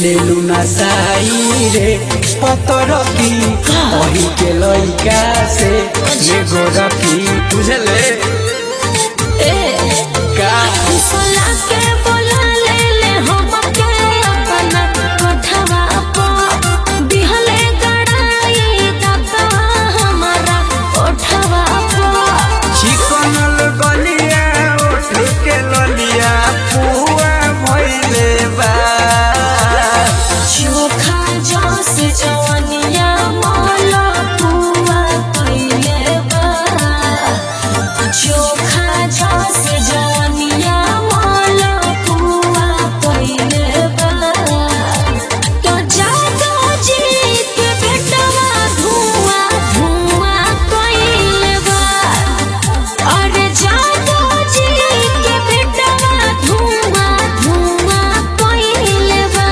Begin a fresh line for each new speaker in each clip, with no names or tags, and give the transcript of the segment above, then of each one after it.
लेलु ना साई रे पतर की वही के लइका से ये गोरखी बुझले का
सोला के बोला ले ले हमके अपना कोठवा पर दिहले गड़ाई दाता हमारा कोठवा पर
चिकन गलिया उठ के ललिया पुआ भइले बा
चोखा जस जवनिया मोला पुआ कइले बा चोखा जस जवनिया मोला पुआ कइले बा तो जादो जी के बेटवा धुआं धुआं कइले बा अरे जादो जी के बेटवा धुआं धुआं कइले बा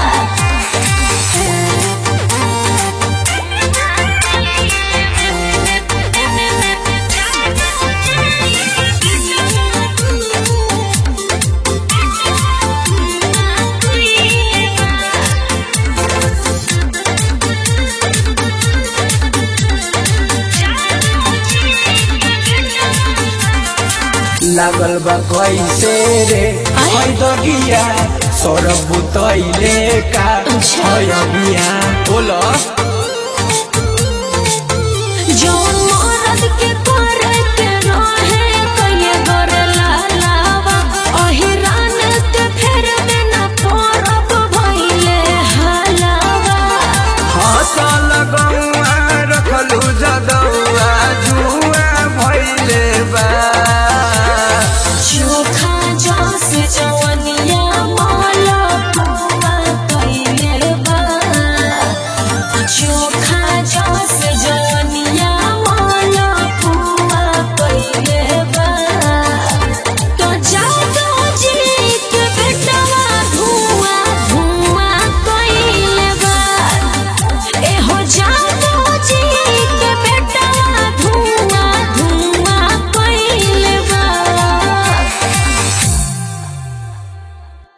लागल बा कैसे रे है दगिया सरब बुतैले का है अबिया बोल
जौन